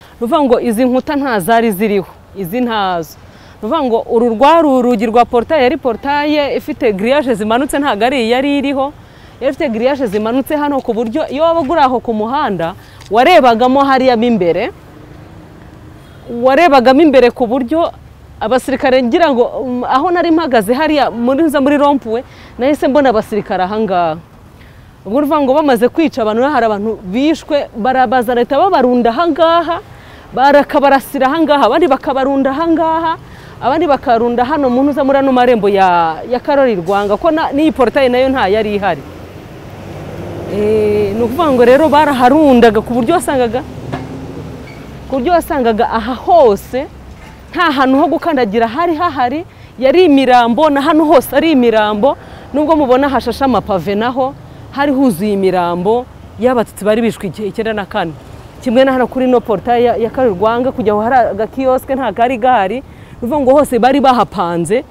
ni ukuvuga ngo izi nkuta nta zari ziriho izi ntazo ni ukuvuga ngo uru rwari urugi rwa porutaye yari porutaye ifite giriyaje zimanutse ntabwo ari iyi yari iriho yari ifite giriyaje zimanutse hano ku buryo iyo waba uguri aho ku muhanda warebagamo hariya mo imbere warebagamo imbere ku buryo abasirikare ngira ngo um, aho nari mpagaze hariya muri nza muri rompuwe nahise mbona abasirikare ahangaha ubwo urumva ngo bamaze kwica abantu rero hari abantu bishwe barabaza leta babarunda ahangaha barakabarasira ahangaha abandi bakabarunda ahangaha abandi bakarunda hano mu ntuza muri ano marembo ya, ya karori rwanga ko na- n'iyi porotayi nayo nta yari ihari Eh, ni ukuvuga ngo rero baraharundaga ku buryo wasangaga ku buryo wasangaga aha hose nta hantu ho gukandagira hari hahari yari imirambo na hano hose ari imirambo nubwo mubona hashashe amapave naho hari huzuye imirambo y'abatutsi bari bishwe igihe icyenda na kane kimwe na hano kuri no porutaye ya, ya kare rwanga kujya aho hari agakiyosike nta kari gahari ni ukuvuga ngo hose bari bahapanze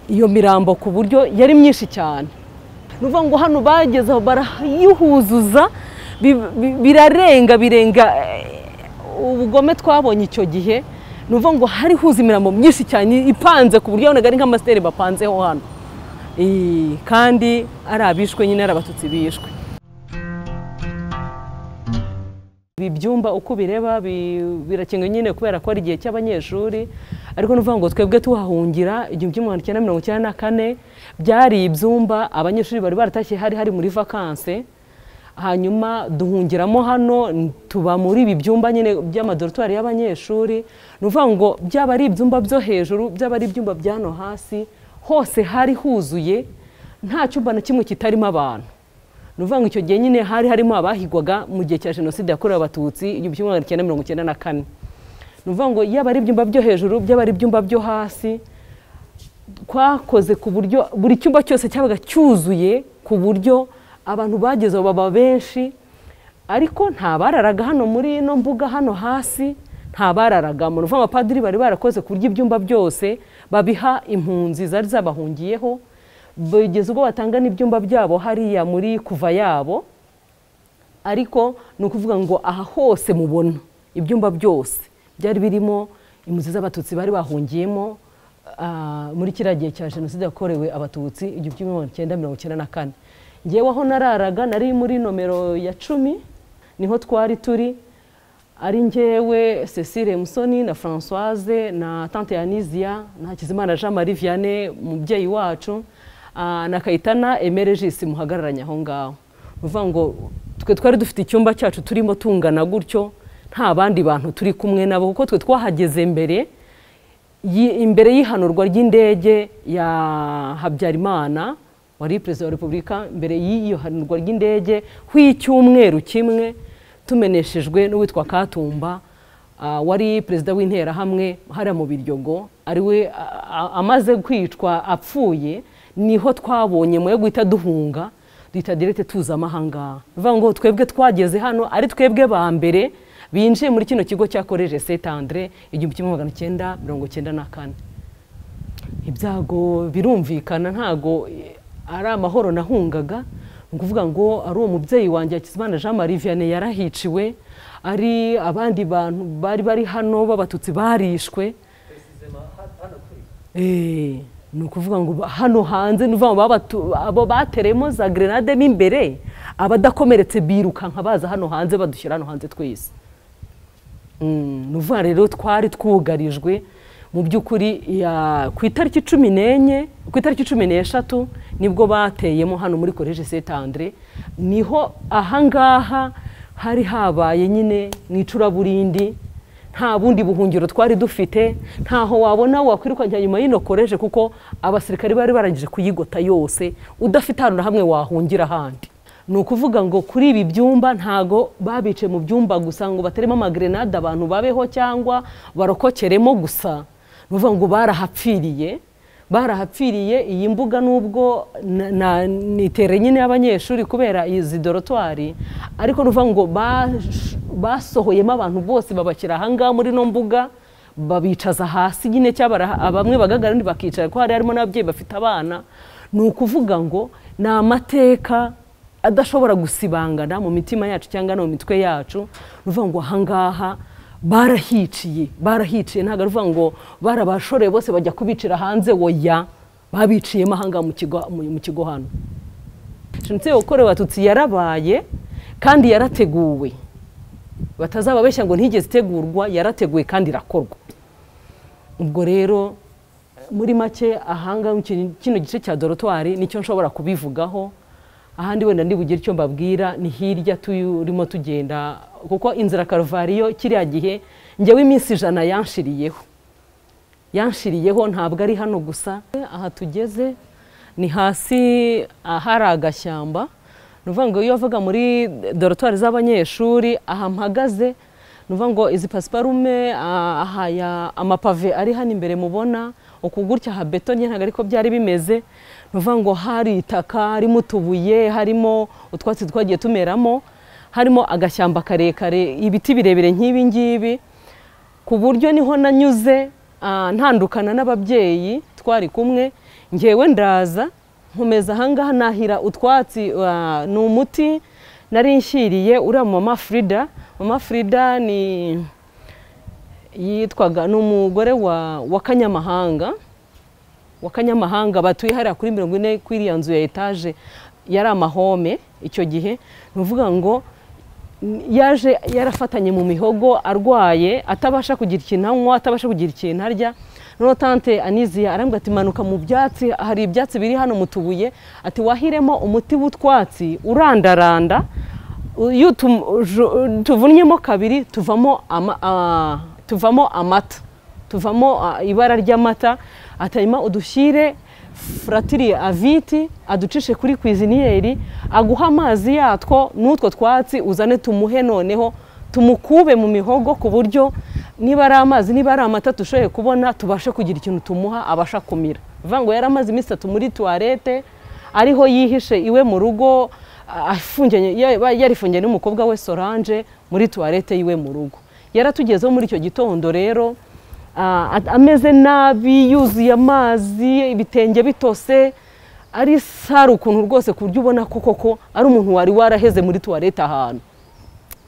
iyo mirambo ku buryo yari myinshi cyane ni ukuvuga ngo hano bageze aho barayuhuzuza bi- bi- birarenga birenga eh, ubugome twabonye icyo gihe ni ukuvuga ngo hari huza imirambo myinshi cyane ipanze ku buryo wabonaga ari nk'amasiteri bapanzeho hano Eh, kandi ari abishwe nyine ari abatutsi bishwe ibi byumba uko bireba birakenga nyine kubera ko ari igihe cy'abanyeshuri ariko ni ukuvuga ngo twebwe tuhahungira igihumbi kimwe magana cyenda mirongo icyenda na kane byari ibyumba abanyeshuri bari baratashye hari hari muri vakanse hanyuma duhungiramo hano n- tuba muri ibi byumba nyine by'amadoritwari y'abanyeshuri ni ukuvuga ngo byaba ari ibyumba byo hejuru byaba ari ibyumba bya hano hasi hose hari huzuye nta cyumba na kimwe kitarimo abantu ni ukuvuga ngo icyo gihe nyine hari harimo abahigwaga mu gihe cya jenoside yakorewe abatutsi igihumbi kimwe magana cyenda mirongo icyenda na kane ni ukuvuga ngo yaba ari ibyumba byo hejuru byaba ari ibyumba byo hasi twakoze ku buryo buri cyumba cyose cyabaga cyuzuye ku buryo abantu bageze aho baba benshi ariko nta bararaga hano muri ino mbuga hano hasi nta bararagamo ni ukuvuga ngo abapadiri bari barakoze ku buryo ibyumba byose babiha impunzi zari zabahungiyeho bigeze ubwo batanga n'ibyumba byabo hariya muri kuva yabo ariko ni ukuvuga ngo aha hose mubona ibyumba byose byari birimo impunzi z'abatutsi bari bahungiyemo ah, muri kiriya gihe cya jenoside yakorewe abatutsi igihumbi kimwe magana cyenda mirongo icyenda na kane ngewe aho nararaga nari muri nomero ya cumi niho twari turi ari ngewe cecile musoni na françoise na tante yanizia na hakizimana jean marie vianney umubyeyi wacu ah, na kayitana emere jisi muhagararanye aho ngaho ni ukuvuga ngo twe twari dufite icyumba cyacu turimo tungana gutyo nta bandi bantu turi kumwe nabo kuko twe twahageze mbere yi- imbere y'ihanurwa ry'indege ya habyarimana wari perezida wa repubulika mbere y'iyo hanurwa ry'indege hw'icyumweru kimwe tumeneshejwe n'uwitwa katumba ah, wari perezida w'interahamwe hariya mu biryogo ariwe amaze kwicwa apfuye niho twabonye mu yo guhita duhunga duhita direte tuza amahangaha bivuga ngo twebwe twageze hano ari twebwe ba mbere binjiye muri kino kigo cyakoreje Saint Andre igihumbi kimwe magana cyenda mirongo cyenda na kane ibyago birumvikana ntago eh, ari amahoro nahungaga ni ukuvuga ngo ari uwo mubyeyi wanjye Hakizimana Jean Marie Vianney yarahiciwe ari abandi bantu bari bari hano b'abatutsi barishwe Eh, ni ukuvuga ngo ba- hano hanze ni ukuvuga ngo babatu- abo bateremo za grenade mo imbere abadakomeretse birukanka baza hano hanze badushyira hano hanze twese Mm, ni ukuvuga rero twari twugarijwe mu by'ukuri ya- ku itariki cumi n'enye ku itariki cumi n'eshatu nibwo bateyemo hano muri koleji Saint Andre niho ahangaha hari habaye nyine mu icuraburindi nta bundi buhungiro twari dufite ntaho wabona wakwirukankira nyuma y'ino koleji kuko abasirikari bari barangije kuyigota yose udafite ahantu na hamwe wahungira ahandi ni ukuvuga ngo kuri ibi byumba ntago babice mu byumba gusa ngo bateremo amagrenade abantu babeho cyangwa barokokeremo gusa ni ukuvuga ngo barahapfiriye barahapfiriye iyi mbuga nubwo na- na- ni itere nyine y'abanyeshuri kubera izi dorotwari ariko ni ukuvuga ngo bash- basohoyemo abantu bose babashyira ahangaha muri ino mbuga babicaza hasi nyine cyabara bamwe bagaragara abandi bakicara ko hari harimo n'ababyeyi bafite abana ni ukuvuga ngo ni amateka adashobora gusibangana mu mitima yacu cyangwa no mu mitwe yacu ni ukuvuga ngo ahangaha barahiciye barahiciye ntabwo ari ukuvuga ngo barabashoreye bose bajya kubicira hanze woya babiciyemo ahangaha mu kigo mu- mu kigo hano jenoside yakorewe abatutsi yarabaye kandi yarateguwe batazababeshya ngo ntigeze itegurwa yarateguwe kandi irakorwa ubwo rero muri make ahanga mu kintu- kino gice cya dorotwari nicyo nshobora kubivugaho ahandi wenda ntibugire icyo mbabwira ni hirya turimo tugenda kuko inzira karuvariyo kiriya gihe njyewe iminsi ijana yanshiriyeho yanshiriyeho ntabwo ari hano gusa aha tugeze ni hasi ahari agashyamba ni ukuvuga ngo iyo bavuga muri dorotwari z'abanyeshuri aha mpagaze ni ukuvuga ngo izi pasiparume ah, aha ya- amapave ari hano imbere mubona uku gutya aha beto nyine ntabwo ariko byari bimeze ni ukuvuga ngo hari itaka harimo utubuye harimo utwatsi twagiye tumeramo harimo agashyamba karekare ibiti birebire nk'ibi ngibi ku buryo niho nanyuze ah, ntandukana n'ababyeyi twari kumwe ngewe ndaza nkomeza ahangaha nahira utwatsi ah, ni umuti nari nshyiriye uriya mama Frida mama Frida ni yitwaga ni umugore wa, wa kanyamahanga wa kanyamahanga batuye hariya kuri mirongo ine kuri iriya nzu ya etaje yari amahome icyo gihe ni ukuvuga ngo yaje yarafatanye mu mihogo arwaye atabasha kugira ikintu anywa atabasha kugira ikintu arya noneho tante aniziya arambwira ati manuka mu byatsi hari ibyatsi biri hano mu tubuye ati wahiremo umuti w'utwatsi urandaranda u- iyo tum- ju- tuvunnyemo kabiri tuvamo ama- ah, tuvamo amata tuvamo ah, ibara ry'amata atanyuma udushyire furatiri aviti aducishe kuri kwiziniyeri aguha amazi yatwo n'utwo twatsi uzane tumuhe noneho tumukube mu mihogo ku buryo niba ari amazi niba ari amata dushoboye kubona tubashe kugira ikintu tumuha abasha kumira bivuga ngo yari amaze iminsi itatu muri tuwarete ariho yihishe iwe mu rugo ah, afungiranye- ya- yarifungiranye n'umukobwa we sorange muri tuwarete yiwe mu rugo yaratugezeho muri icyo gitondo rero ah, at- ameze nabi yuzuye amazi ibitenge bitose ari sari ukuntu rwose ku buryo ubona ko koko ari umuntu wari waraheze muri tuwarete ahantu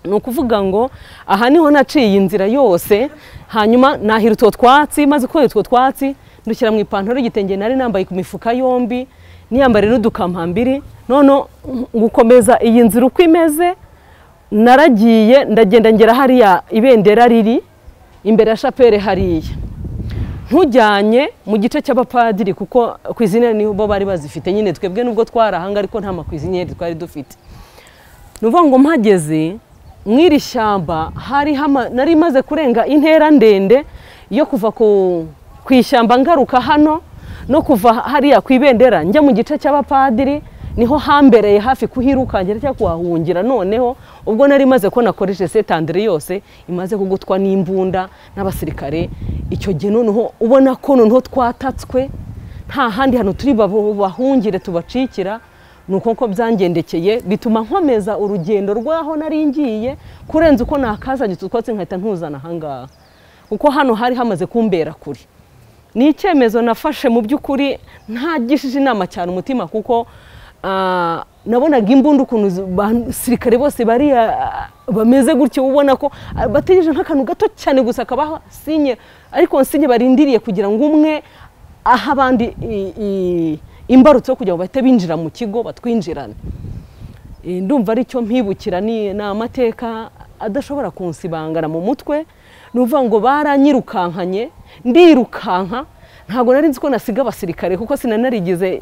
ni ukuvuga ngo aha niho naciye inzira yose hanyuma nahira utwo twatsi maze kubera utwo twatsi ndushyira mu ipantaro y'igitenge nari nambaye ku mifuka yombi niyambare n'udukampambiri noneho gukomeza iyi nzira uko imeze naragiye ndagenda ngera hariya ibendera riri imbere ya shapere hariya ntujyanye mu gice cy'abapadiri kuko kwizinere nibo bari bazifite nyine twebwe nubwo twarahanga ariko nta makwizinere twari dufite ni ukuvuga ngo mpageze mu iri shyamba hari hama- nari maze kurenga intera ndende yo kuva ku ku ishyamba ngaruka hano no kuva hariya ku ibendera njya mu gice cy'abapadiri niho hambereye hafi kuhirukankira cyangwa kuhahungira noneho ubwo nari maze ko nakoreshe setandire yose imaze kugutwa n'imbunda n'abasirikare icyo gihe noneho ubona ko noneho twatatswe nta handi hantu turi babo- bahungire tubacikira ni uko ko byangendekeye bituma nkomeza urugendo rw'aho nari ngiye kurenza uko nakazanye utu twatsi nkahita ntuzana ahangaha kuko hano hari hamaze kumbera kure ni icyemezo nafashe mu by'ukuri ntagishije inama cyane umutima kuko ah, nabonaga imbunda ukuntu zi- abasirikare bose bari ah, bameze gutyo ubona ko ah, bategereje nk'akantu gato cyane gusa kabaha sinye ariko sinye barindiriye kugira ngo umwe aha abandi i- i- imbarutso yo kugira ngo bahite binjira mu kigo batwinjirane Eh, ndumva ari cyo mpibukira ni ni amateka adashobora kunsibangana mu mutwe ni ukuvuga ngo baranyirukankanye ndirukanka ntabwo nari nzi ko nasiga abasirikare kuko sinanarigize eh,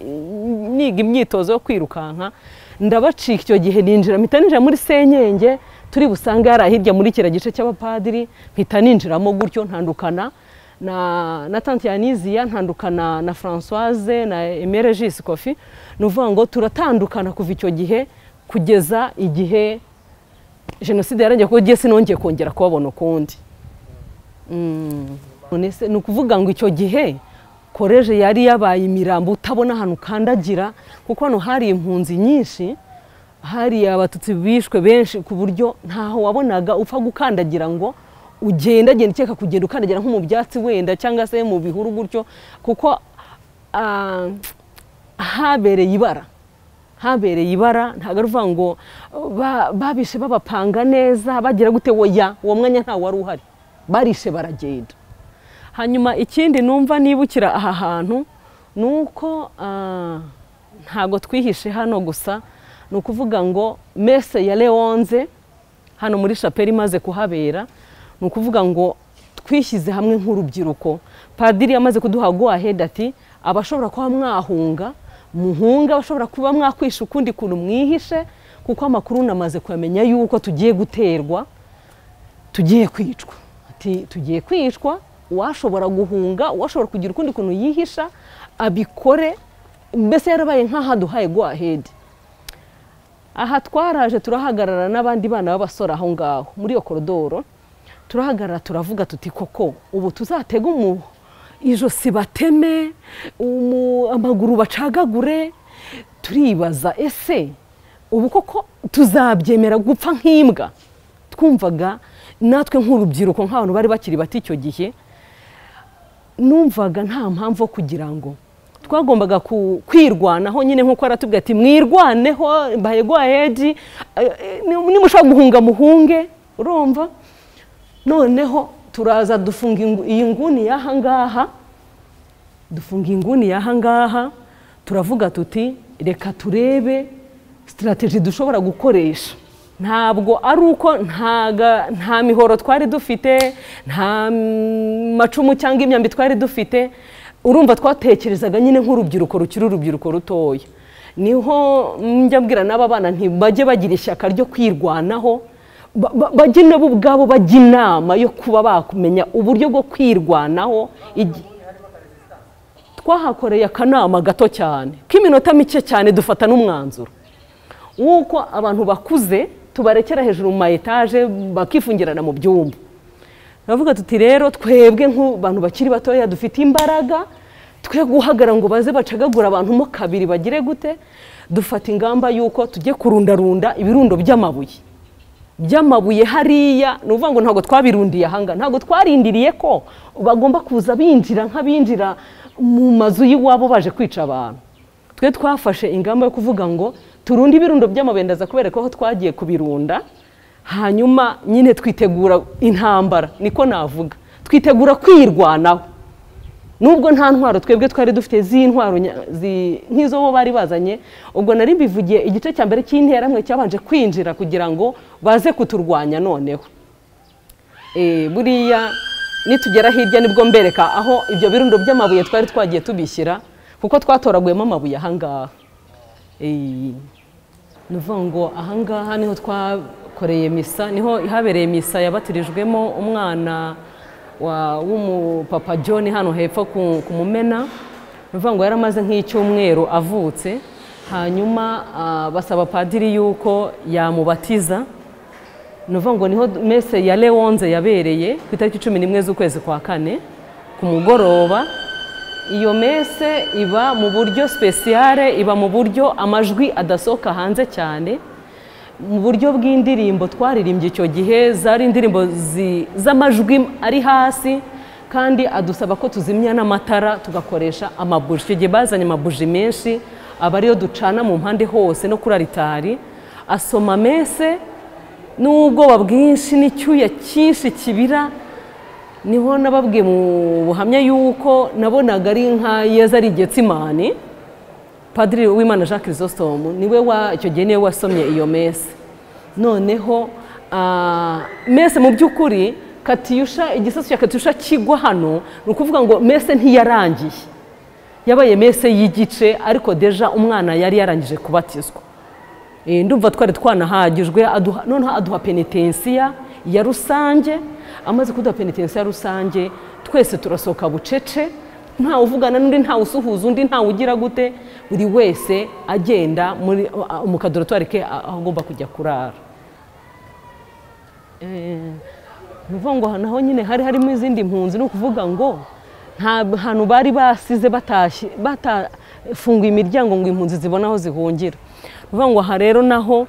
niga imyitozo yo kwirukanka ndabacika icyo gihe ninjira mpita ninjira muri senyenge turi busange hariya hirya muri kiriya gice cy'abapadiri mpita ninjiramo gutyo ntandukana na, na tante Yanizia ntandukana na Françoise na Emere Jisi Kofi ni ukuvuga ngo turatandukana kuva icyo gihe kugeza igihe jenoside yarangiye kuko ngiye sinongeye kongera kubabona ukundi Mm. None se, ni ukuvuga ngo icyo gihe koreje yari yabaye imirambo utabona ahantu ukandagira kuko hano hari impunzi nyinshi hari abatutsi bishwe benshi ku buryo ntaho wabonaga upfa gukandagira ngo ugenda genda ukeka kugenda ukandagira nko mu byatsi wenda cyangwa se mu bihuru gutyo kuko ah, habereye ibara habereye ibara ntabwo ari ukuvuga ngo uh, ba- babishe babapanga neza bagira gute woya uwo mwanya ntawe wari uhari barishe baragenda hanyuma ikindi numva nibukira aha hantu ni uko ah, ntabwo twihishe hano gusa ni ukuvuga ngo mese ya leonze hano muri shapeli imaze kuhabera ni ukuvuga ngo twishyize hamwe nk'urubyiruko padiri yamaze kuduha guhaheda ati abashobora kuba mwahunga muhunga abashobora kuba mwakwisha ukundi kuntu mwihishe kuko amakuru namaze kuyamenya yuko tugiye guterwa tugiye kwicwa ati tugiye kwicwa uwashobora guhunga uwashobora kugira ukundi kuntu yihisha abikore mbese yarabaye nk'ahaduhaye guhahedi aha twaraje turahagarara n'abandi bana b'abasore aho ngaho muri iyo korodoro turahagarara turavuga tuti koko ubu tuzatege umu ijosi bateme umu- amaguru bacagagure turibaza ese ubu koko tuzabyemera gupfa nk'imbwa twumvaga natwe nk'urubyiruko nk'abantu bari bakiri bato icyo gihe numvaga nta mpamvu yo kugira ngo twagombaga ku- kwirwanaho nyine nk'uko aratubwira ati mwirwaneho mbaye gwaedi nimushobora guhunga muhunge urumva noneho turaza dufunga ingu- iyi nguni y'aha ngaha dufunga inguni y'aha ngaha turavuga tuti reka turebe sitarateji dushobora gukoresha ntabwo ari uko ntaga- nta mihoro twari dufite nta mm, macumu cyangwa imyambi twari dufite urumva twatekerezaga nyine nk'urubyiruko rukiri urubyiruko rutoya niho njya mbwira n'aba bana ntibajye bagira ishyaka ryo kwirwanaho ba- ba- bajye nabo ubwabo bajya inama yo kuba bakumenya uburyo bwo kwirwanaho igi- twahakoreye akanama gato cyane k'iminota mike cyane dufata n'umwanzuro w'uko abantu bakuze tubarekera hejuru mu ma etaje bakifungirana mu byumba turavuga tuti rero twebwe nk'abantu bakiri batoya dufite imbaraga twe guhagara ngo baze bacagagura abantu mo kabiri bagire gute dufata ingamba y'uko tujye kurundarunda ibirundo by'amabuye by'amabuye hariya ni ukuvuga ngo ntabwo twabirundiye ahangaha ntabwo twarindiriye ko bagomba kuza binjira nk'abinjira mu mazu y'iwabo baje kwica abantu twe twafashe ingamba yo kuvuga ngo turunde ibirundo by'amabuye ndaza kubereka aho twagiye kubirunda hanyuma nyine twitegura intambara niko navuga twitegura kwirwanaho nubwo nta ntwaro twebwe twari dufite z'intwaro nya- zi- nk'izo bo bari bazanye ubwo nari mbivugiye igice cya mbere cy'interamwe cyabanje kwinjira kugira ngo baze kuturwanya noneho Eh, buriya nitugera hirya nibwo mbereka aho ibyo birundo by'amabuye twari twagiye tubishyira kuko twatoraguyemo amabuye ahangaha Eh, ni ukuvuga ngo ahangaha niho twakoreye misa niho habereye misa yabatirijwemo umwana wa- w'umupapa john hano hepfo ku ku mumena ni ukuvuga ngo yari amaze nk'icyumweru avutse hanyuma ah, basaba padiri yuko yamubatiza ni ukuvuga ngo niho mese ya leonze yabereye ku itariki cumi n'imwe z'ukwezi kwa kane ku mugoroba iyo mese iba mu buryo sipesiyare iba mu buryo amajwi adasohoka hanze cyane mu buryo bw'indirimbo twaririmbye icyo gihe zari indirimbo zi- z'amajwi ari hasi kandi adusaba ko tuzimya n'amatara tugakoresha amabuji icyo gihe bazanye amabuji menshi aba ariyo ducana mu mpande hose no kuri aritari asoma mese n'ubwoba bwinshi n'icyuya cyinshi kibira niho nababwiye mu buhamya y'uko nabonaga ari nka yeza ari getsimani padiri w'imana jean christostom niwe wa icyo gihe niwe wasomye iyo mese noneho ah, mese mu by'ukuri katiyusha igisasu cya katiyusha kigwa hano ni ukuvuga ngo mese ntiyarangiye yabaye mese y'igice ariko deja umwana yari yarangije kubatizwa Eh, ndumva twari twanahagijwe aduha- noneho aduha penetensiya ya rusange amaze kuduha penetensiya rusange twese turasohoka bucece ntawe uvugana n'undi ntawe usuhuza undi ntawe ugira gute buri wese agenda muri a- mu kadoratwari ke a- aho agomba kujya kurara ni ukuvuga ngo aha naho nyine hari harimo izindi mpunzi ni ukuvuga ngo nta hantu bari basize batashye batafunguye imiryango ngo impunzi zibone aho zihungira ni ukuvuga ngo aha rero naho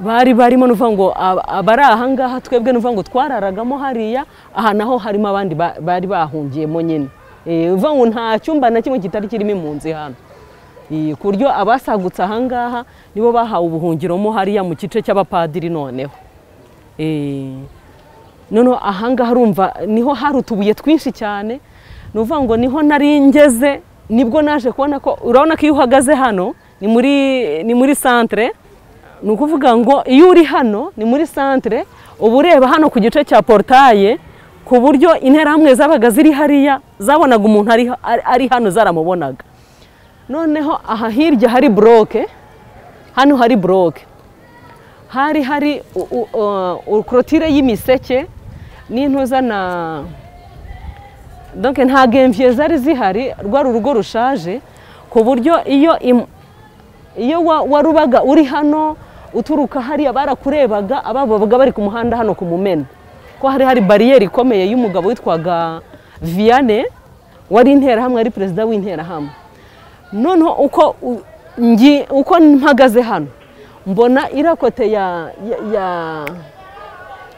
bari barimo ni ukuvuga ngo ab- abari aha ngaha twebwe ni ukuvuga ngo twararagamo hariya aha naho harimo abandi ba- bari bahungiyemo nyine Eh, ni ukuvuga ngo nta cyumba na kimwe kitari kirimo impunzi hano Eh, ku buryo abasagutse ahangaha nibo bahawe ubuhungiro mo hariya mu gice cy'abapadiri noneho Eh, noneho ahangaha urumva niho hari utubuye twinshi cyane ni ukuvuga ngo niho nari ngeze nibwo naje kubona ko urabona ko iyo uhagaze hano ni muri ni muri santire ni ukuvuga ngo iyo uri hano ni muri santire uba ureba hano ku gice cya porotaye ku buryo interahamwe zabaga ziri hariya zabonaga umuntu ari hano zaramubonaga noneho aha hirya hari buroke hano hari buroke hari hari ukorotire y'imiseke n'intuza na donc nta gemviye zari zihari rwari urugo rushaje ku buryo iyo iyo warubaga uri hano uturuka hariya barakurebaga ababaga bari ku muhanda hano ku mumena ko hari hari bariyeri ikomeye y'umugabo witwaga viyane wari interahamwe ari perezida w'interahamwe noneho uko uko mpagaze hano mbona irakote ya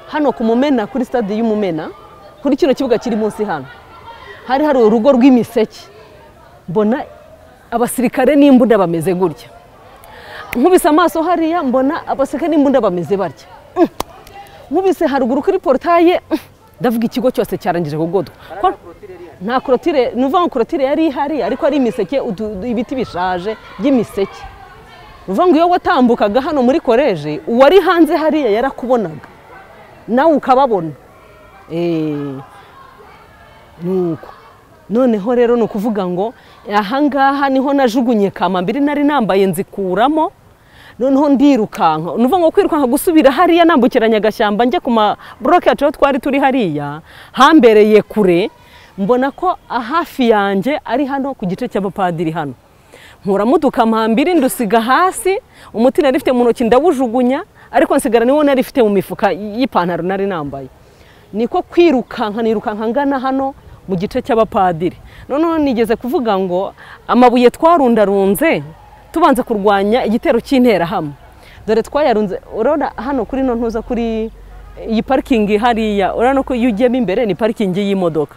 hano ku mumena kuri stade y'umumena kuri kino kibuga kiri munsi hano hari hari urugo rw'imiseke mbona abasirikare n'imbunda bameze gutya nkubise amaso hariya mbona abasirikare n'imbunda bameze barya nkubise haruguru kuri porotaye ndavuga ikigo cyose cyarangije kugodwa nta korotire ni ukuvuga ngo korotire yari ihari ariko ari imiseke ibiti bishaje by'imiseke ni ukuvuga ngo iyo watambukaga hano muri koreje uwari hanze hariya yarakubonaga nawe ukababona nuko noneho rero ni ukuvuga ngo ahangaha niho najugunye kama mbiri nari nambaye nzikuramo noneho ndirukanka ni ngo kwirukanka gusubira hariya nambukiranya agashyamba njye ku ma buroke yacu twari turi hariya hambereye kure mbona ko hafi yanjye ari hano ku gice cy'abapadiri hano nkuramo udukamambiri ndusiga hasi umuti nari ifite mu ntoki ndawujugunya ariko nsigara niwo nari ifite mu mifuka y'ipantaro nari nambaye niko kwirukanka nirukanka ngana hano mu gice cy'abapadiri noneho nigeze kuvuga ngo amabuye twarundarunze tubanza kurwanya igitero cy'interahamwe dore twayarunze urabona hano kuri no ntuza kuri iyi parikingi hariya urabona ko iyo ugiyemo imbere ni parikingi y'imodoka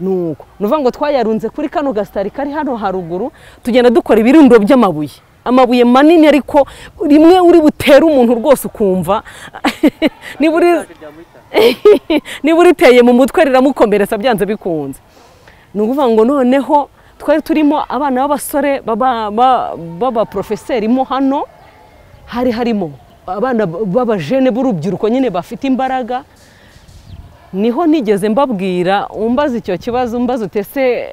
nuko ni ukuvuga ngo twayarunze kuri kano gasitari kari hano haruguru tugenda dukora ibirundo by'amabuye amabuye manini ariko rimwe uri butere umuntu rwose ukumva niba uriteye mu mutwe riramukomeretsa byanze bikunze ni ukuvuga ngo noneho twari turimo abana b'abasore b'abaporofeseri mo hano hari harimo abana b'abajene b'urubyiruko nyine bafite imbaraga niho nigeze mbabwira umbaza icyo kibazo umbaza utese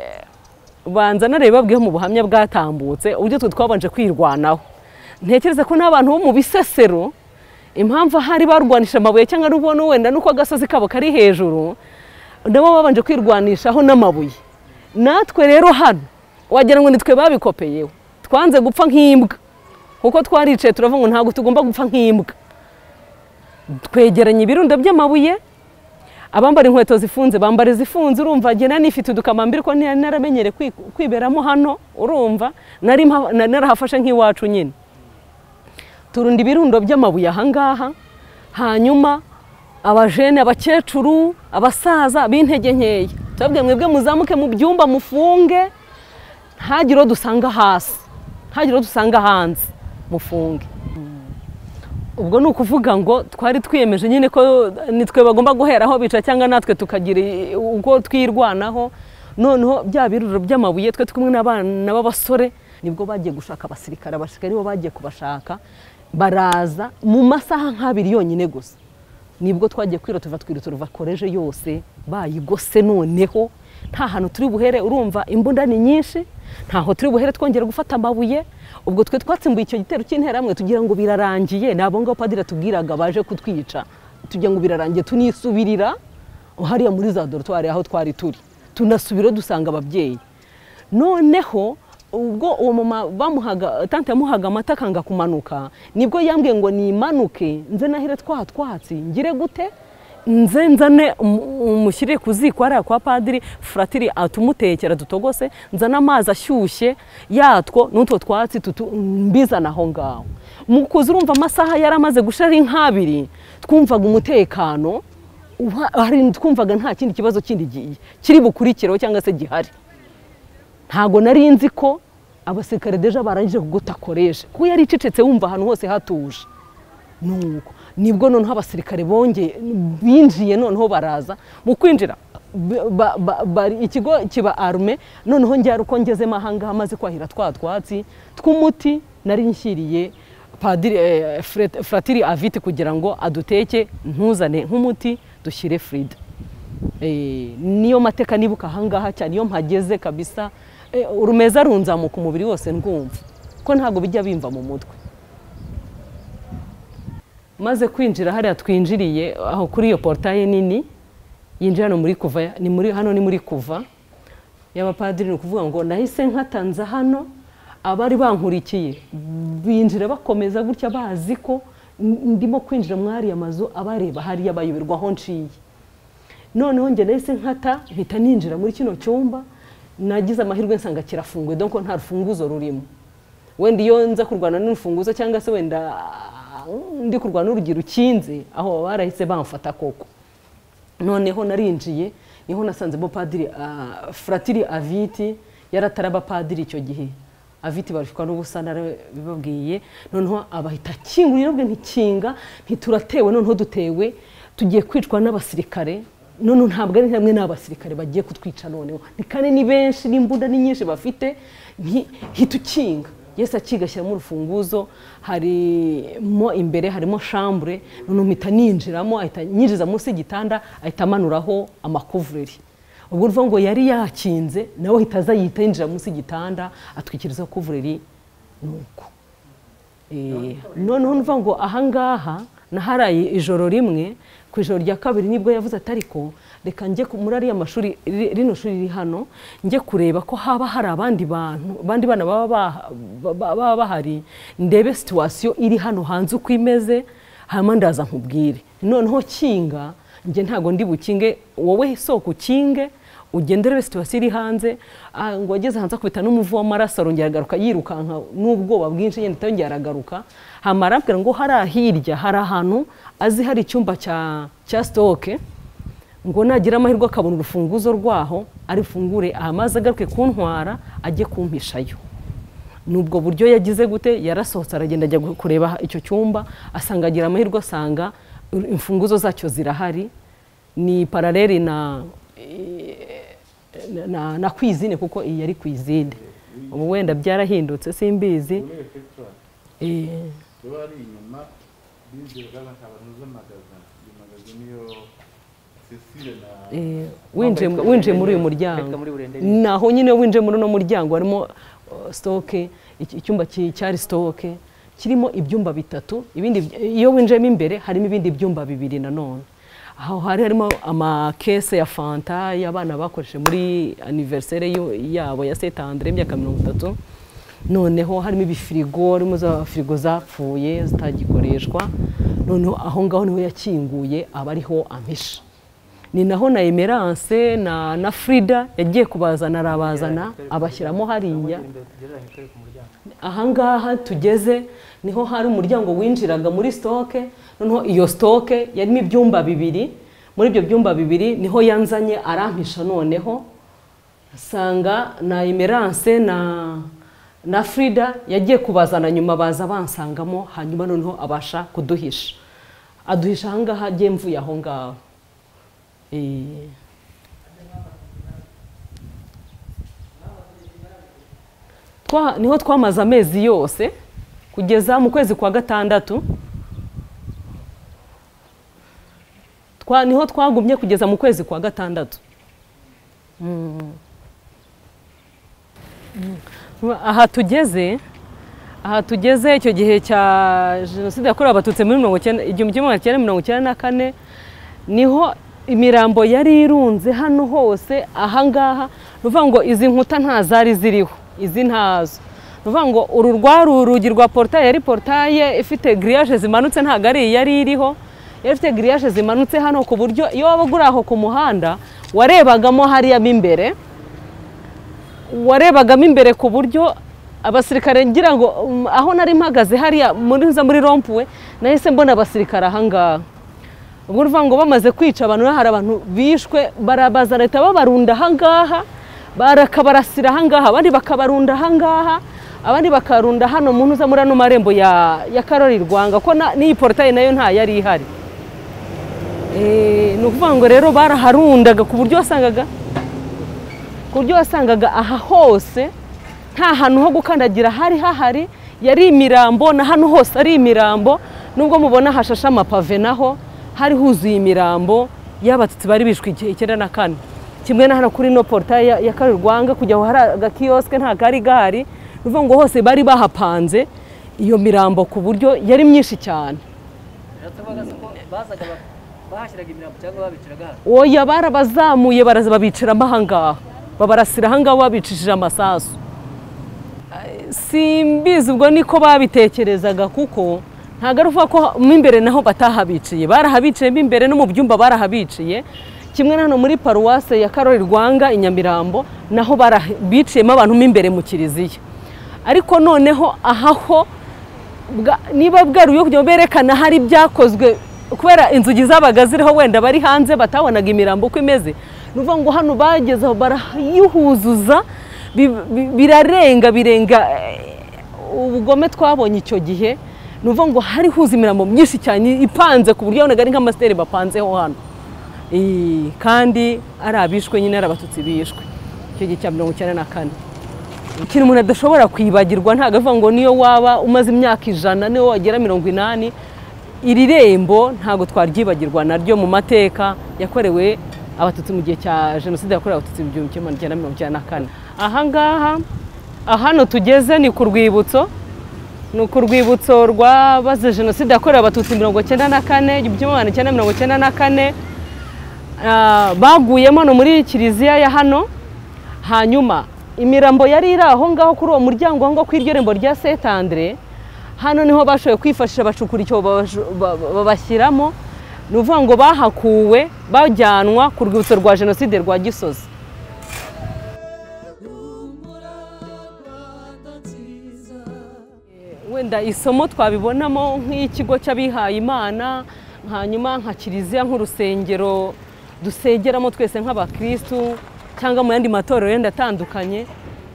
banza nareba babwiho mu buhamya bwatambutse uburyo twe twabanje kwirwanaho ntekereza ko n'abantu bo mu bisesero impamvu ahari barwanisha amabuye cyangwa ari ubona wenda nuko agasozi kabo kari hejuru nabo babanje kwirwanishaho n'amabuye natwe rero hano wagira ngo nitwe babikopeyeho twanze gupfa nk'imbwa kuko twaricaye turavuga ngo ntabwo tugomba gupfa nk'imbwa twegeranye ibirundo by'amabuye abambara inkweto zifunze bambara izifunze urumva njye nari nifite udukamambiri ko naramenyere kwiberamo hano urumva nari narahafashe nk'iwacu nyine turunda ibirundo by'amabuye ahangaha hanyuma abajene abakecuru abasaza b'intege nkeya turabwira mwebwe muzamuke mu byumba mufunge ntagire uwo dusanga hasi ntagire uwo dusanga hanze mufunge ubwo ni ukuvuga ngo twari twiyemeje nyine ko nitwe bagomba guheraho bica cyangwa natwe tukagira ubwo twirwanaho noneho bya biruro by'amabuye twe kumwe n'abana b'abasore nibwo bagiye gushaka abasirikare abasirikare nibo bagiye kubashaka baraza mu masaha nk'abiri yonyine gusa nibwo twagiye kwira tuva twiruta ruva koreje yose bayigose noneho nta hantu turi buhere urumva imbunda ni nyinshi ntaho turi buhere twongera gufata amabuye ubwo twe twatsimbuye icyo gitero cy'interahamwe tugira ngo birarangiye ni abo ngabo padiri atubwiraga baje kutwica tugira ngo birarangiye tunisubirira hariya muri za dorotwari aho twari turi tunasubira dusanga ababyeyi noneho ubwo uwo mama bamuhaga tante yamuhaga amata akanga kumanuka nibwo yambwiye ngo nimanuke nze nahire twa twatsi ngire gute nze nzane umushyire ku ziko hariya kwa padiri furatiri atumutekera dutogose nzane amazi ashyushye yatwo n'utwo twatsi mbizana aho ngaho mu kuza urumva amasaha yari amaze gushira ari nk'abiri twumvaga umutekano twumvaga nta kindi kibazo kindi kiri bukurikireho cyangwa se gihari ntago nari nzi ko abasirikare deja barangije kugutakoresha kuko yari icecetse wumva ahantu hose hatuje nuko nibwo noneho abasirikare bongeye binjiye noneho baraza mu kwinjira ba- ba- bari- ikigo kiba arume noneho njyara uko ngezemo ahangaha amaze kwahira twa twatsi tw'umuti nari nshyiriye padiri eh, Fred- fratiri aviti kugira ngo aduteke ntuzane nk'umuti dushyire frida Eh, niyo mateka nibuka ahangaha cyane iyo mpageze kabisa eh, urumeza runzamuka umubiri wose ndwumva ko ntabwo bijya bimva mu mutwe maze kwinjira hariya twinjiriye aho kuri iyo porutaye nini yinjira hano muri kuva ni muri hano ni muri kuva y'abapadiri ni ukuvuga ngo nahise nkatanza hano abari bankurikiye binjira bakomeza gutya bazi ko ndimo kwinjira muri ariya mazu abareba hariya bayoberwa aho nshiye noneho njye nahise nkata mpita ninjira muri kino cyumba nagize amahirwe nsanga kirafunguye dore ko nta rufunguzo rurimo wenda iyo nza kurwana n'urufunguzo cyangwa se wenda ah, ndi kurwana n'urugi rukinze aho baba barahise bamfata koko noneho narinjiye niho nasanzemo padiri ah, fratiri aviti yari atari abapadiri icyo gihe aviti barushywa n'ubusa narabibabwiye noneho abahita akingurira ubwe ntikinga ntituratewe noneho dutewe tugiye kwicwa n'abasirikare noneho ntabwo ari hamwe n'abasirikare bagiye kutwica noneho ni kane ni benshi n'imbunda ni nyinshi bafite nti- ntitukinga yesu akigashyiramo urufunguzo harimo imbere harimo shambure noneho mpita ninjiramo ahita nyinjiza munsi y'igitanda ahita amanuraho amakuvureri ubwo urumva ngo yari yakinze nawe ahita aza yita yinjira munsi y'igitanda atwikiriza kuvureri nuko Eh, noneho nva ngo ahangaha naharaye ijoro rimwe ku ijoro rya kabiri nibwo yavuze ati ariko reka njye ku- muri ariya mashuri ri- rino shuri riri hano njye kureba ko haba hari abandi bantu abandi bana baba bah- ba- ba- baba bahari ndebe situwasiyo iri hano hanze uko imeze hanyuma ndaza nkubwire noneho kinga njye ntabwo ndi bukinge wowe soko ukinge ugendere situwasiyo iri hanze ah, ngo ageze hanze akubita n'umuvu w'amaraso arongera agaruka yirukanka n'ubwoba bwinshi yenda itongera aragaruka hamara arambwira ngo hariya hirya hari ahantu azi hari icyumba cya cya sitoke ngo nagira amahirwe akabona urufunguzo rwaho arifungure ahamaze agaruke kuntwara ajye kumpishayo nubwo buryo yagize gute yarasohotse aragenda ajya kureba icyo cyumba asanga agira amahirwe asanga imfunguzo zacyo zirahari ni paraleli na na- na, na kwizine kuko iyi yari kwizine ubu wenda byarahindutse simbizi Muri reception Eh, iyo ari inyuma binjiraga bakabanoza magazine iyo magazine niyo Cecile na eh, winjiye mu- winjiye muri uyu muryango naho nyine winjiye muri uno muryango harimo uh, stoke iki- icyumba ki- cyari stoke kirimo ibyumba bitatu ibindi by- iyo winjiyemo imbere harimo ibindi byumba bibiri nanone aho hari harimo amakese ya fanta y'abana bakoresheje muri aniveriseri yabo ya sete andre imyaka mirongo itatu noneho harimo ibifirigo harimo za firigo zapfuye zitagikoreshwa noneho aho ngaho niho yakinguye aba ariho ampisha ni naho na emerance na na frida yagiye kubazana arabazana abashyiramo hariya ahangaha tugeze niho hari umuryango winjiraga muri sitoke noneho iyo sitoke yarimo ibyumba bibiri muri ibyo byumba bibiri niho yanzanye arampisha noneho asanga na emerance na na frida yagiye kubazana nyuma baza bansangamo hanyuma noneho abasha kuduhisha aduhisha ahangaha agiye mvuye aho ngaho Eh. Twa- niho twamaze amezi yose kugeza mu kwezi kwa gatandatu Twa- niho twagumye kugeza mu kwezi kwa gatandatu Mm. Mm. aha tugeze aha tugeze icyo gihe cya jenoside yakorewe abatutsi muri mirongo icyenda igihumbi kimwe magana cyenda mirongo icyenda na kane niho imirambo yari irunze hano hose ahangaha ni ukuvuga ngo izi nkuta nta zari ziriho izi ntazo ni ukuvuga ngo uru rwari urugi rwa porutaye yari porutaye ifite giriyaje zimanutse ntabwo ari iyi yari iriho yari ifite giriyaje zimanutse hano ku buryo iyo waba ugura aho ku muhanda warebagamo hariya mo imbere warebagamo imbere ku buryo abasirikare ngira ngo um, aho nari mpagaze hariya muri nza muri rompuwe nahise mbona abasirikare ahangaha ubwo uruvuga ngo bamaze kwica abantu rero hari abantu bishwe barabaza leta babarunda ahangaha barakabarasira ahangaha abandi bakabarunda ahangaha abandi bakarunda hano mu ntuza muri ano marembo ya ya karori rwanga ko na- n'iyi porotayi nayo yari ihari Eh, ni ukuvuga ngo rero baraharundaga ku buryo wasangaga ku buryo wasangaga aha hose nta hantu ho gukandagira hari hahari yari imirambo na hano hose ari imirambo nubwo mubona hashashe amapave naho hari huzuye imirambo y'abatutsi bari bishwe igihe icyenda na kane kimwe na hano kuri no porutaye ya kare rwanga kujya aho hari agakiyosike nta kari gahari ni ukuvuga ngo hose bari bahapanze iyo mirambo ku buryo yari myinshi cyane Yatabaga se ko bazaga ba- bahashyiraga imirambo cyangwa babiciraga hano oya barabazamuye baraza babicaramo ahangaha babarasira ahangaha babicishije amasasu Eh, simbizi ubwo niko babitekerezaga kuko ntabwo ari ukuvuga ko mo imbere naho batahabiciye barahabiciye mo imbere no mu byumba barahabiciye kimwe na hano muri paruwase ya karori rwanga i nyamirambo naho bara- biciyemo abantu mo imbere mu kiliziya ariko noneho aha ho bwa- niba bwaruye kugira ngo berekane ahari ibyakozwe kubera inzugi zabaga ziriho wenda bari hanze batabonaga imirambo uko imeze ni ukuvuga ngo hano bageze aho barayihuzuza bi- bi- birarenga birenga eh, ubugome twabonye icyo gihe ni ukuvuga ngo hari huza imirambo myinshi cyane ipanze ku buryo wabonaga ari nk'amasiteri bapanzeho hano Eh, kandi ari abishwe nyine ari abatutsi bishwe icyo gihe cya mirongo icyenda na kane ikintu umuntu adashobora kwibagirwa ntabwo avuga ngo niyo waba umaze imyaka ijana niyo wagera mirongo inani iri rembo ntabwo twaryibagirwa naryo mu mateka yakorewe abatutsi mu gihe cya jenoside yakorewe abatutsi mu gihumbi kimwe magana cyenda mirongo icyenda na kane aha ngaha aha hano tugeze ni ku rwibutso ni ku rwibutso rwabaze jenoside yakorewe abatutsi mirongo icyenda na kane igihumbi kimwe magana cyenda mirongo icyenda na kane Ah, baguyemo no muri kiliziya ya hano hanyuma imirambo yari iri aho ngaho kuri uwo muryango aho ngaho ku iryo rembo rya Saint Andre hano niho bashoboye kwifashisha bacukura icyobo babaju- ba- ba- babashyiramo ni ukuvuga ngo bahakuwe bajyanwa ku rwibutso rwa jenoside rwa gisozi wenda isomo twabibonamo nk'ikigo cy'abihaye imana hanyuma nka kiliziya nk'urusengero dusengeramo twese nk'abakirisitu cyangwa mu yandi matorero yenda atandukanye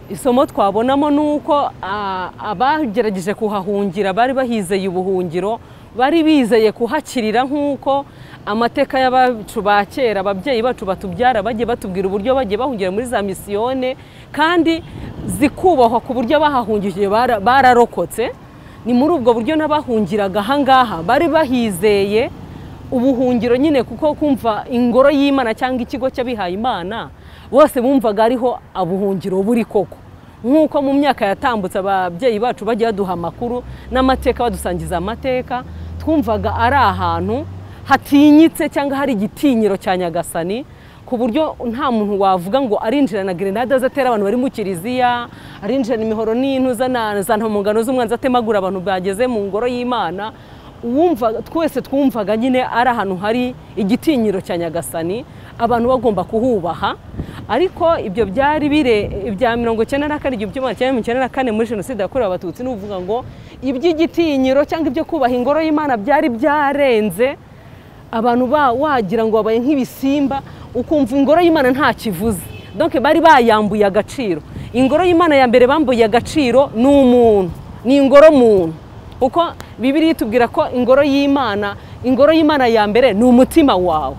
isomo twabonamo ni uko ah, abagerageje kuhahungira bari bahizeye ubuhungiro bari bizeye kuhakirira nk'uko amateka y'abacu ba kera ababyeyi bacu batubyara bagiye batubwira uburyo bagiye bahungira muri za misiyone kandi zikubahwa ku buryo abahahungije bara- bararokotse ni muri ubwo buryo n'abahungiraga ahangaha bari bahizeye ubuhungiro nyine kuko kumva ingoro y'imana cyangwa ikigo cy'abihaye imana bose bumvaga ariho ubuhungiro buri koko nk'uko mu myaka yatambutse ababyeyi bacu bajya baduha amakuru n'amateka badusangiza amateka twumvaga ari ahantu hatinyitse cyangwa hari igitinyiro cya nyagasani ku buryo nta muntu wavuga ngo arinjirana gerenade azatera abantu bari mu kiliziya arinjirana imihoro n'intuza na za ntamungano z'umwanzi atemagura abantu bageze mu ngoro y'imana uwumva twese twumvaga nyine ari ahantu hari igitinyiro cya nyagasani abantu bagomba kuhubaha ariko ibyo byari bire ibya mirongo icyenda na kane igihumbi kimwe magana cyenda mirongo icyenda na kane muri jenoside yakorewe abatutsi ni ukuvuga ngo iby'igitinyiro cyangwa ibyo kubaha ingoro y'imana byari byarenze abantu ba wagira ngo babaye nk'ibisimba ukumva ingoro y'imana nta kivuze donc bari bayambuye agaciro ingoro y'imana ya mbere bambuye agaciro ni umuntu ni ingoro muntu kuko bibiri itubwira ko ingoro y'imana ingoro y'imana ya mbere ni umutima wawe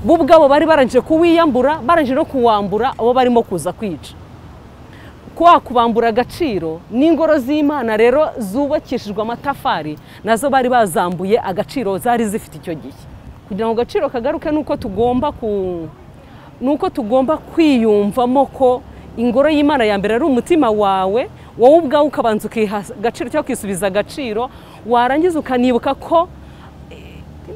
bo ubwabo bari barangije kuwiyambura barangije no kuwambura abo barimo kuza kwica kwa kubambura agaciro n'ingoro z'imana rero zubakishijwe amatafari nazo bari bazambuye agaciro zari zifite icyo gihe kugira ngo agaciro kagaruke ni uko tugomba ku ni uko tugomba kwiyumvamo ko ingoro y'imana ya mbere ari umutima wawe wowe ubwawe ukabanza ukiha agaciro cyangwa ukisubiza agaciro warangiza ukanibuka ko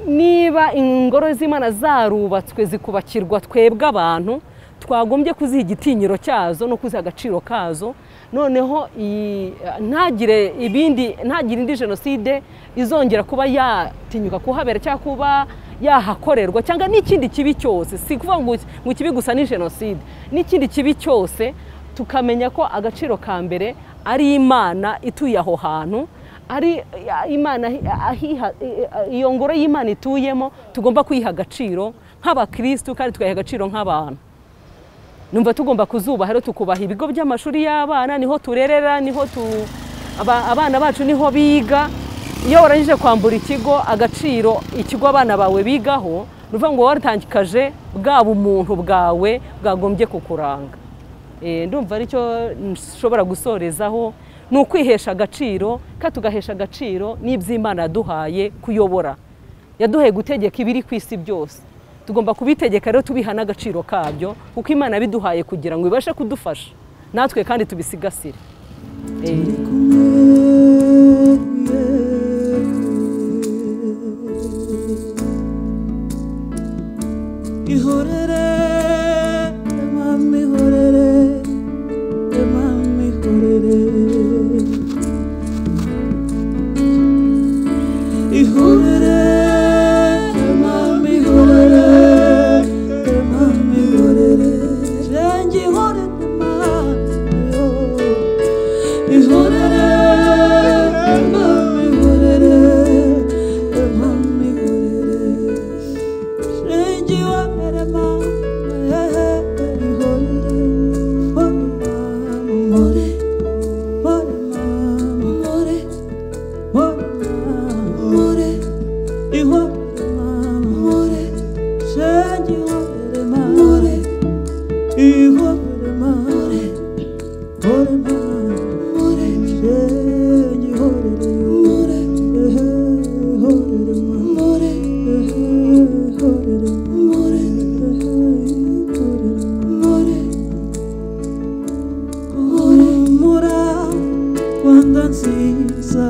niba ingoro z'imana zarubatswe zikubakirwa twebwe abantu twagombye kuziha igitinyiro cyazo no kuziha agaciro kazo noneho iyi- ntagire ibindi ntagire indi jenoside izongera kuba yatinyuka kuhabera cyangwa kuba yahakorerwa cyangwa n'ikindi kibi cyose si kuvuga ngo ngo ikibi gusa ni jenoside n'ikindi kibi cyose tukamenya ko agaciro ka mbere ari imana ituye aho hantu ari imana ahiha- iyo ngoro y'imana ituyemo tugomba kuyiha agaciro nk'abakirisitu kandi tukayiha agaciro nk'abantu numva tugomba kuzubaha rero tukubaha ibigo by'amashuri y'abana niho turerera niho tu aba- abana bacu niho biga iyo warangije kwambura ikigo agaciro ikigo abana bawe bigaho ni ukuvuga ngo waratangikaje bwa bumuntu bwawe bwagombye kukuranga Eh, ndumva aricyo nshobora gusorezaho ni ukwihesha agaciro kandi tugahesha agaciro n'iby'imana yaduhaye kuyobora yaduhaye gutegeka ibiri ku isi byose tugomba kubitegeka rero tubiha n'agaciro kabyo kuko imana yabiduhaye kugira ngo ibashe kudufasha natwe kandi tubisigasire Eh, ihorere emami ihorere emami ihorere ihorere emami ihorere emami ihorere renge ihorere emami ihorere emami ihorere emami ihorere Change you up at a mouth. Cuando ansisa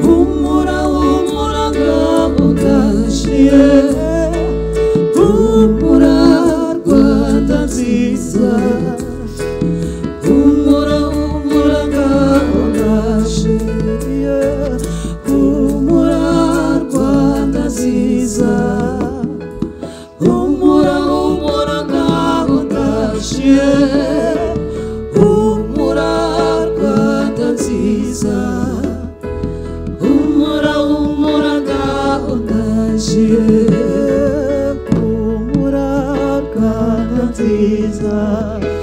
humura humura ngabo ngashiye humura Rwanda nziza humura humura ngabo ngashiye humura rwanda nziza humura humura ngabo ngashiye humura rwanda nziza humura humura ngaho ngashiye humura rwanda nziza